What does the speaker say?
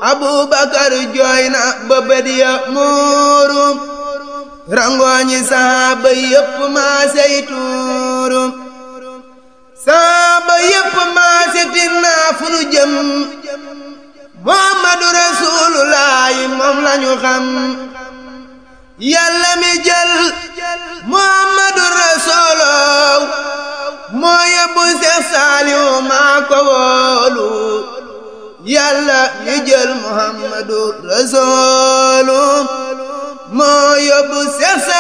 abubakar jooy na ba bët ya muuru rangooñi saaba yépp maasey tuuru saaba yépp maase tinnaa fu nu jëm muhammadu rasuulullaahi moom lañu xam yàlla mi jël muhammadu rasuuloo moo yóbbu Seex Saaliw maa ko wóolu yàlla mi jël muhammadu rasuulu moo yóbbu Seex